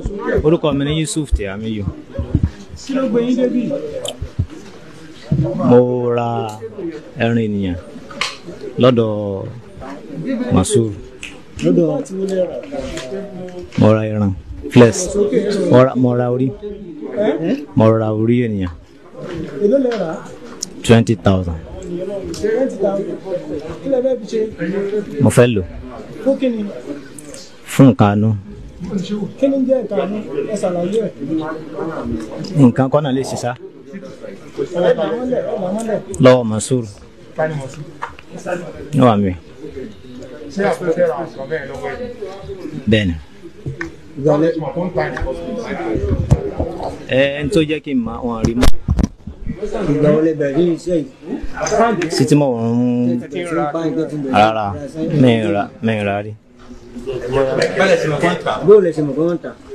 orúkọ mi ni Yusuf Tìámíyù kí ló gbé yín débì mo ra ẹran ènìyàn lọ́dọ̀ Masur lọ́dọ̀ àti wọlé rà mo ra ẹran flex mo ra- mo ra orí ẹ́ mo ra orí ènìyàn èló lẹ rà twenty thousand twenty thousand kí lẹ fẹ́ fi ṣe mo fẹ́ lò fún kí ni fún nǹkan àánú kí ni jẹ́ nǹkan àánú ẹ ṣàlàyé ẹ̀ nǹkan kọ́nà lè ṣiṣá ẹ là mọ́lẹ̀ ẹ là mọ́lẹ̀ lọ́wọ́ Masur ní wàá mi ṣé àpẹẹrẹ ra aṣọ bẹ́ẹ̀ lọ́wọ́ ẹ̀ bẹ́ẹ̀ ni ìgbàlẹ̀ mọ̀ tó ń ta ní hospital ẹ ẹni tó jẹ́ kí n máa wọn rí mọ́ ìgbà wọlé bẹ̀rẹ̀ iṣẹ́ yìí sí tí mo ń tí ń bá nǹkan tí ń bẹ̀rẹ̀ rárá mẹ́rin ra mẹ́rin ra rí bóòlù ẹ̀sìn mọ̀ kọ́ ń tà